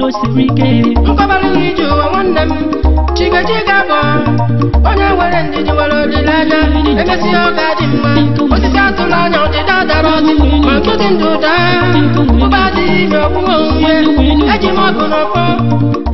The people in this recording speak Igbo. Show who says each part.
Speaker 1: o siri ike
Speaker 2: nkọbara nri ji ụwa nwanne m chigachiga bụ onye nwere ndidi nwere olileanya emesịa ọ ga-adị mma osisi atụrụ anya ọdịda dara ọdị ma nkịtị ndụ daa ụba adịghị ime ọgwụgwọ onwe eji m ọgụ n'ọfọ